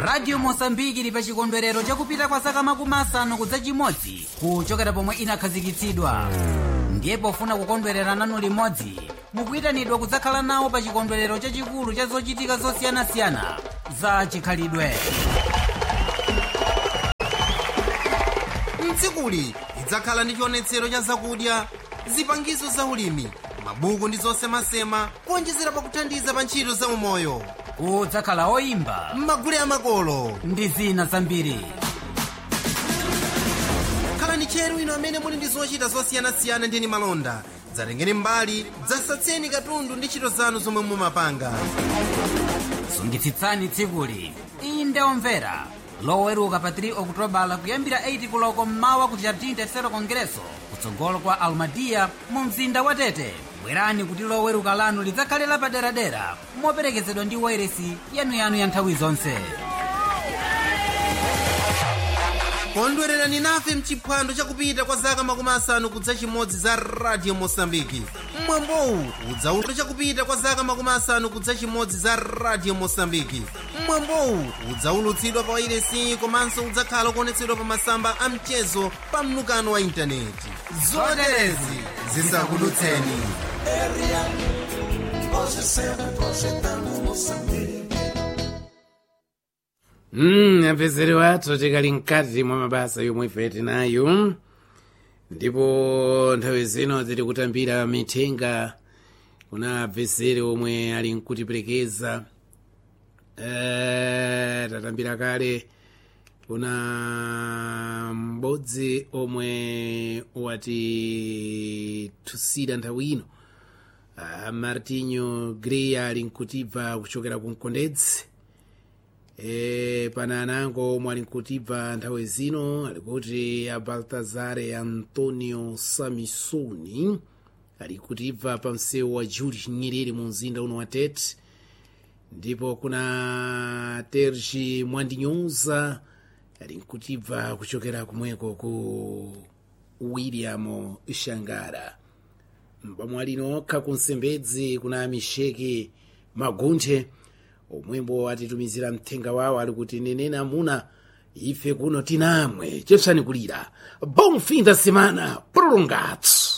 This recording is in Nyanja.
radio mosambiki ili pa chikondwerero chakupita kwa zaka makumi asanu kudza chimodzi kuchokera pomwe inakhazikitsidwa ndiye pofuna kukondwerera nanu limodzi mukuyitanidwa kudzakhala nawo pa chikondwerero chachikulu cha zochitika zosiyanasiyana za chikhalidwe mtsikuli lidzakhala ndi chionetsero cha zakudya zipangizo za ulimi mabuku ndi zosemasema kuonjezera pakuthandiza pa ntchito za umoyo kudzakhala oyimba m'magule amakolo ndi zina zambiri khalani tcheru ino amene muli ndi zochita zosiyanasiyana ndi malonda dzatengeni mbali dzasatseni katundu ndi ntchito zanu zomwe mumapanga sungitsitsani tsikuli inde omvera loweruka pa 3 okutobala kuyambira 8 kuloko mmawa ku jardim tercero congresso kutsogolo kwa almadia mu mzinda wa tete bwerani kuti loweruka lanu lidzakhale lapaderadera moperekezedwa ndi wairesi yanuyanu ya nthawi zonse kondwererani nafe mchiphwando chakupita kwa zaka makumi asanu kudza chimodzi za radio mosambiki mwambowu udzaulu chakupita kwa zaka makumi asanu kudza chimodzi za radio mosambiki mwambowu udzaulutsidwa pa wairesi komanso udzakhala kuonetsedwa pa masamba a mchezo pa mnukano wa intaneti zoterezi zisakudutseni Mm, apezere wathu tikali mkati mwa mabasa yomwe ife tinayo ndipo nthawi zino tiri kutambira mithenga kuna apezere omwe ali nkutiperekeza eh, tatambira kale kuna m'bodzi omwe watithusira nthawi ino ah, martinho grey ali nkutibva kuchokera ku mkondedzi e, pana anango omwe ali nkutibva nthawi zino alikuti a baltazare antonio samisoni ali kutibva pa msewu wa julius nyerere mu mzinda uno wa tete ndipo kuna terji mwandinyoza ali nkutibva kuchokera kumweko ku william shangara mpamwalino okha ku nsembedzi kuna misheki magunthe omwembo atitumizira mthenga wawo ali kuti nenena amuna ife kuno tinamwe chepsani kulira bom fim da semana prolongado